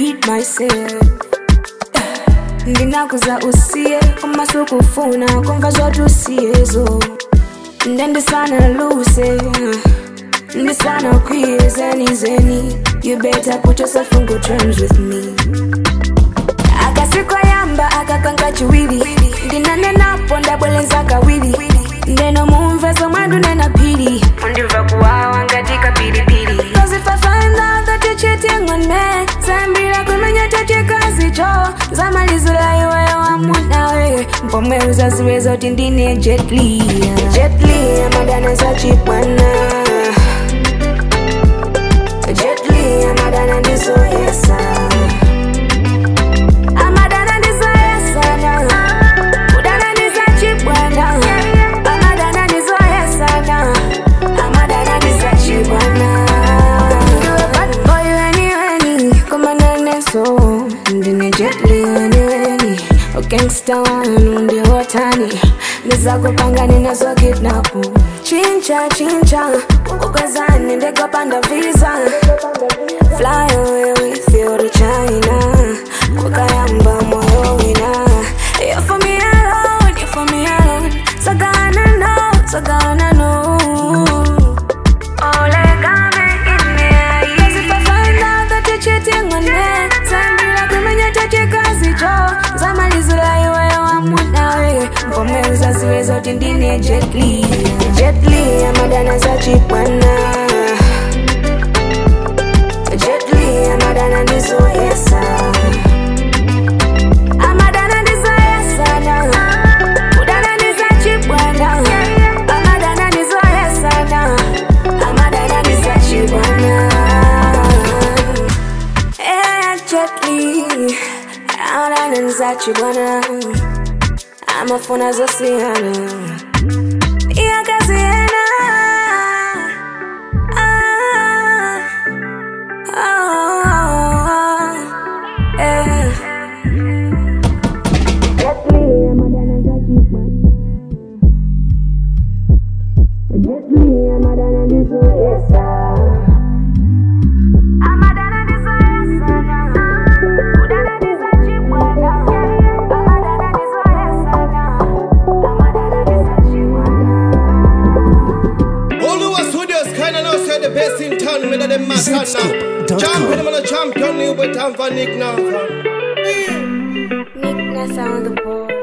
repeat myself ndinakuza usiye kumaso kufuna kumva zoti usiyezo ndendisana luse ndisana kwiye zeni zeni you better put yourself on good terms with me akasikayamba akakanga chiwili ndinanenapo ndabwelenza kawili ndeno mumvezo mwandu nena pili undimva kuwawa ngati kapilipili Cause if I find out that you're cheating on me Zambira kumenya tachikazi cho Zamalizula iwe wamunawe Mpomwe uzaziweza uti ndine Jet Li Jet Li amadana za chipwana Jet Li amadana ndizo yesa Amadana ndizo yesa na Udana ndizo chipwana Amadana ndizo yesa na Amadana ndizo chipwana Bad boy weni weni Kumanane so Ndine Jet Li weni weni Gangsta wanu ndi watani Nizakupanga ninazo kidnapu Chincha chincha Ukazani ndego panda visa Fly away with you to China Kukayamba moyo wina You're for me alone, you're for me alone Sagana no, sagana no Olegame in me Cause if I find out that you're cheating on me Zambira kumenya tachikazi cho Zamalizula iwe wamunawe Mpome uzaziweza uti ndine Jet Li Jet Li amadana za chipwana Jet Li amadana ndizo yesa Amadana ndizo yesa na Udana ndizo chipwana Amadana ndizo yesa na Amadana ndizo chipwana Eh, Jet Li Amadana ndizo chipwana Amafuna zosiyana Iyakaziyana Ah, ah, eh. Jet Li amadana za chipwana Jet Li amadana ndizo yesa Amadana ndizo yesa na Udana ndizo chipwana Amadana ndizo yesa na Amadana ndizo chipwana Oluwa Studios kinda know say the best in town, whether them matter now. Zipscoop.com. Champion, man a champion, you but time for Nick now. Nick Nessa on the board